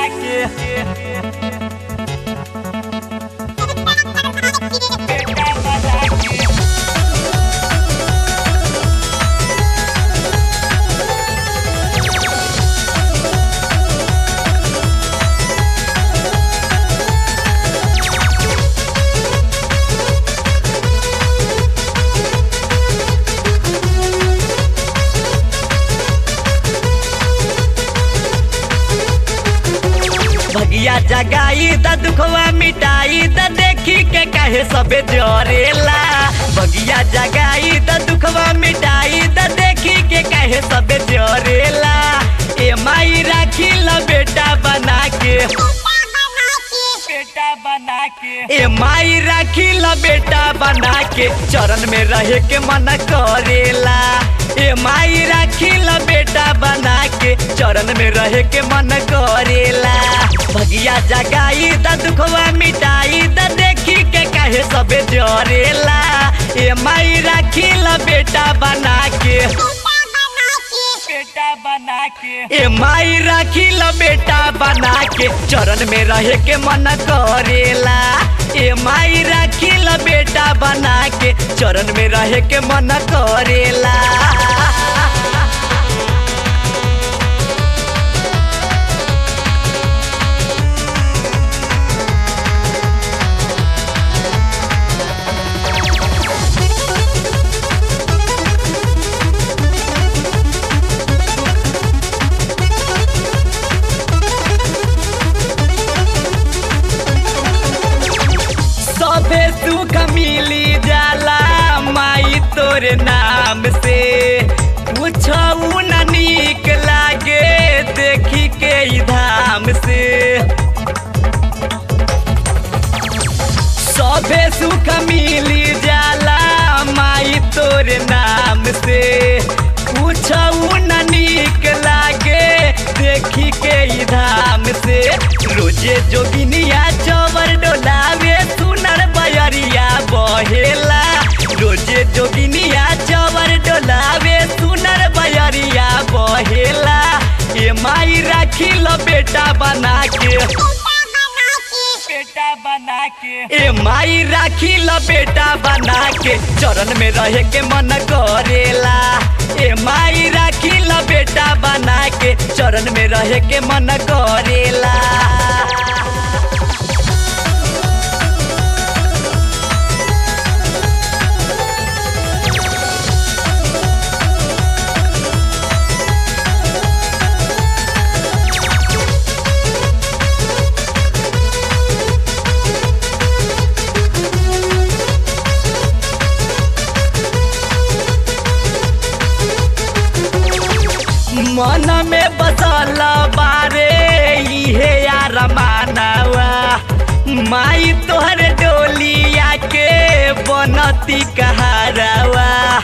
के बेटा बना के भगिया जगाई द दुखवा मिटाई द देखी के कहे सबे जरेला भगिया जगाई द दुखवा मिटाई द देखी के कहे सबे जरेला ए माई राखी ल बेटा बना के बेटा बना के ए माई राखी ल बेटा बना के चरण में रहे के मन करेला ए माई राखी ल बेटा बना के चरण में रहे के मन करेला भगिया जगाई द दुखवा मिटाई द देखी के कहे सबे जरेला ए माई राखी ल बेटा बना के बेटा बना के ए माई राखी ल बेटा बना के चरण में रहे के मन करेला ए माई राखी ल बेटा बना के चरण में रहे के मन करेला सबे सुख मिली जाला माई तोरे नाम से कुछऊ न नीक लागे देखी के ई धाम से सबे सुख मिली जाला माई तोरे नाम से कुछऊ न नीक लागे देखी के ई धाम से रोजे जोगिनिया चवर डोलावे सुनर बयरिया बहेला रोजे जोगिनिया चवर डोलावे सुनर बयरिया बहेला ए माई राखी लो बेटा बना के बेटा बना के ए माई राखी ल बेटा बना के चरण में रहे के मन करेला ए माई राखी ल बेटा बना के चरण में रहे के मन करेला मन में बसल बारे इहे यार मानवा माई तोहर डोलिया के बनती कहारवा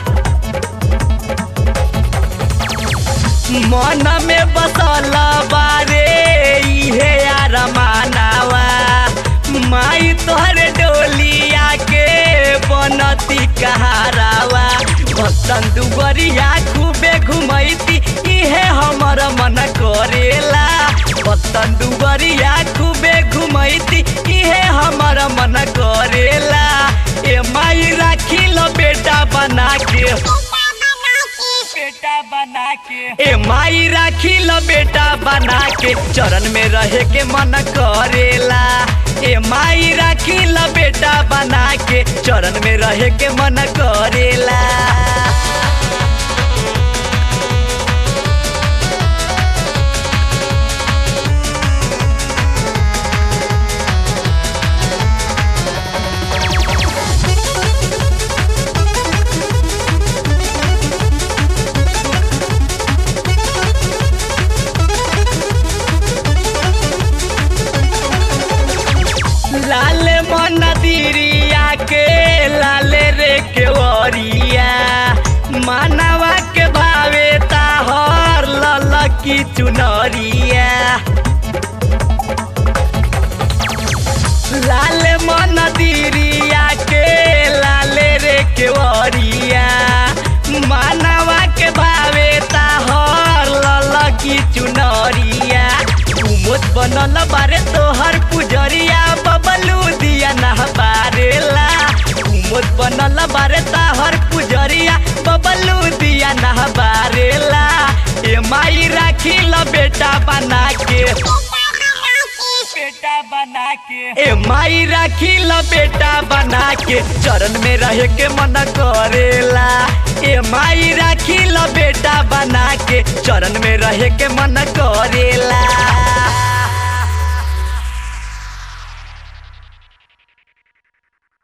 मन में बसल बारे इहे यार मानवा माई तोहर डोलिया के बनती कहारवा भक्तन दुबरिया खूबे घुमैती इहे हमर मन करेला भक्तन दुबरिया खूबे घुमैती इहे हमर मन करेला ए माई राखी लो बेटा बना के बेटा बना के ए माई राखी लो बेटा बना के चरण में रहे के मन करेला ए माई राखी लो बेटा बना के चरण में रहे के मन करेला लाल मन दिरिया के लाल रे के वरिया मानवा के भावे ताहर लल की चुनरिया लाल मन दिरिया के लाल रे के वरिया मानवा के भावे ताहर लल की चुनरिया कुमोद बनल बारे तोहर पुजरिया बबलू दिया नहबारेला कुमोद बनल बारे तोहर पुजरिया बबलू दिया नहबारेला ए माई राखी ल बेटा बना के बेटा बना के ए माई राखी ल बेटा बना के चरण में रहे के मन करेला ए माई राखी ल बेटा बना के चरण में रहे के मन करेला